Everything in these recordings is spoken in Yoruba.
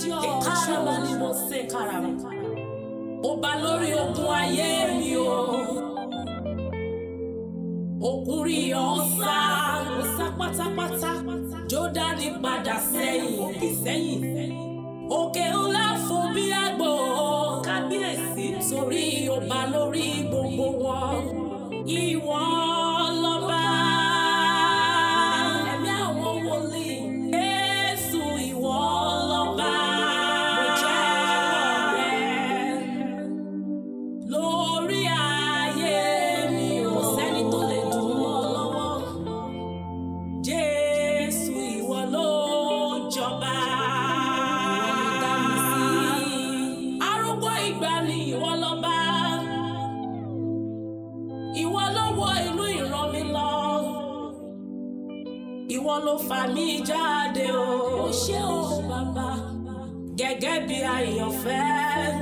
Ìkárama ni mo ṣe kárama. Ó bá lórí ogun ayé mi o. Òkúri ọ̀sá, ó sá pátápátá. Jódánì padà sẹ́yìn, òkè sẹ́yìn. Òkè ńlá fún bí àgbò. Kábíyèsí torí ó bá lórí gbogbo wọn. Ìwọ lọ́ba. Ẹ̀mí àwọn wòlíì. Jésù ìwọ lọ́ba. Mo jẹ́ rẹ̀ lórí ayé mi ò sẹ́ni tó lè dùn mọ́ lọ́wọ́. Jésù ìwọ ló jọba. Arúgbó ìgbà ni ìwọ lọ́ba. Ìwọ ló wọ inú ìran mi lọ. Ìwọ ló fà mí jáde o. Ó ṣé o bàbá. Gẹ́gẹ́ bí àyànfẹ́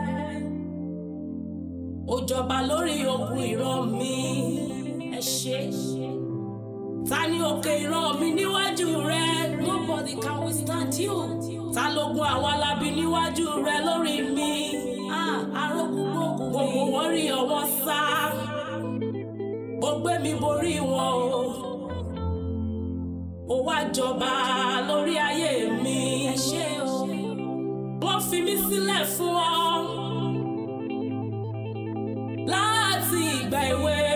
ó jọba lórí ogun ìran mi ẹ ṣé ta ni òkè ìran mi níwájú rẹ nobody can withstand you ta lógun àwọn alábí níwájú rẹ lórí mi ah arógúngbògùn gbogbo wọn rí ọwọ́ sá ó gbé mi borí wọn o ó wá jọba lórí ayé mi ẹ ṣé o wọ́n fi mí sílẹ̀ fún ọ láti ìgbà èwe